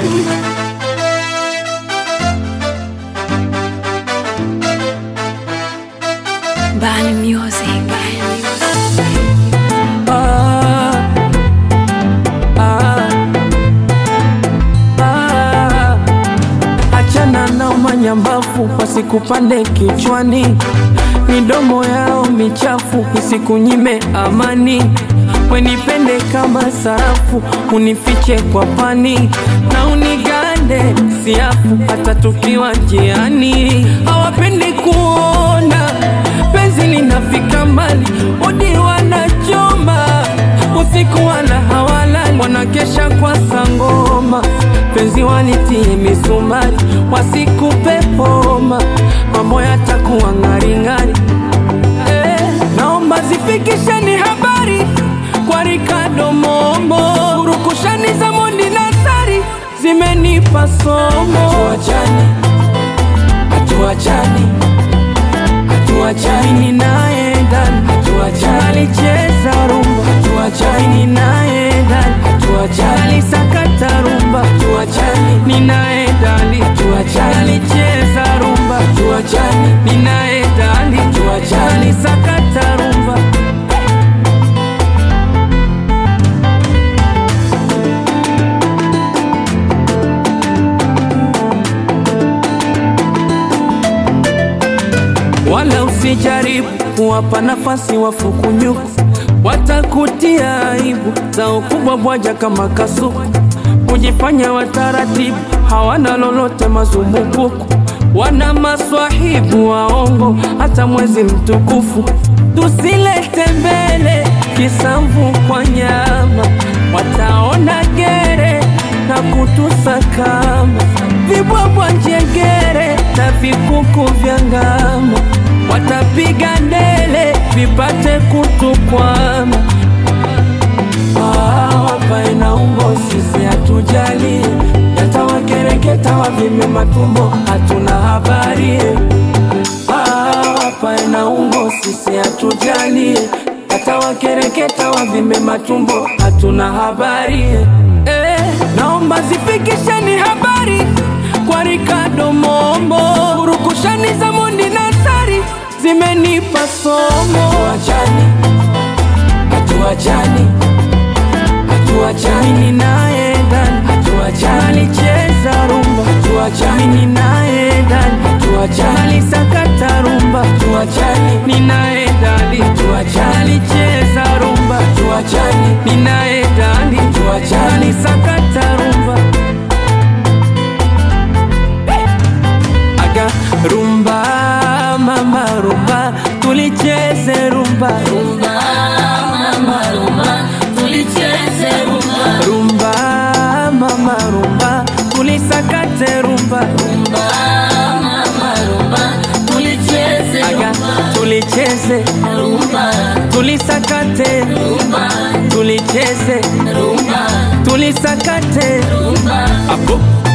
Bani Music. Ah, ah, ah. Achana na manyambafu wasikupande kichwani, midomo yao michafu isikunyime amani. Wenipende kama sarafu, unifiche kwa pani na unigande siafu, hata tukiwa njiani. Hawapendi kuona penzi linafika mbali, odi wanachoma usiku, wala hawalali, wanakesha kwa sangoma. Penzi walitie misumari, wasikupe homa, mambo yatakuwa ng'aring'ari. Eh, naomba zifikisheni habari kwa Ricardo Momo, urukushani za Mondi na Sari zimenipa somo. Hatuachani, hatuachani, hatuachani naye ndani, hatuachani, alicheza rumba, hatuachani naye ndani, hatuachani, alisakata rumba, hatuachani, ninaye ndani, hatuachani, alicheza rumba, hatuachani, ninaye ndani, hatuachani, alisakata rumba. wala usijaribu kuwapa nafasi wafukunyuku, watakutia aibu za ukubwa bwaja kama kasuku, kujifanya wataratibu, hawana lolote mazumbukuku, wana maswahibu waongo, hata mwezi mtukufu tusilete mbele kisamvu kwa nyama, wataona gere na kutusakama vibwabwa njengere na vikuku vya ngama, watapiga ndele vipate kutukwama. Ah, wapae na umbo sisi hatujali, yatawakereketa wavime matumbo, hatuna habari. Ah, wapae na umbo sisi hatujali, yatawakereketa wavime matumbo, hatuna habari. Eh, naomba zifikisheni habari kwa Ricardo Momo, urukushani za Mondi na Sari zimenipa somo. Hatuachani, hatuachani, hatuachani, mimi naye ndani, hatuachani, alicheza rumba, hatuachani, mimi naye ndani, hatuachani, alisakata rumba, hatuachani, mimi naye ndani, hatuachani, alicheza rumba, hatuachani, mimi naye ndani, hatuachani, alisakata rumba. aga rumba mama rumba tulicheze rumba rumba mama rumba tulicheze rumba rumba mama rumba tulisakate rumba rumba mama rumba tulicheze aga tulicheze rumba tulisakate rumba tulicheze rumba tulisakate rumba apo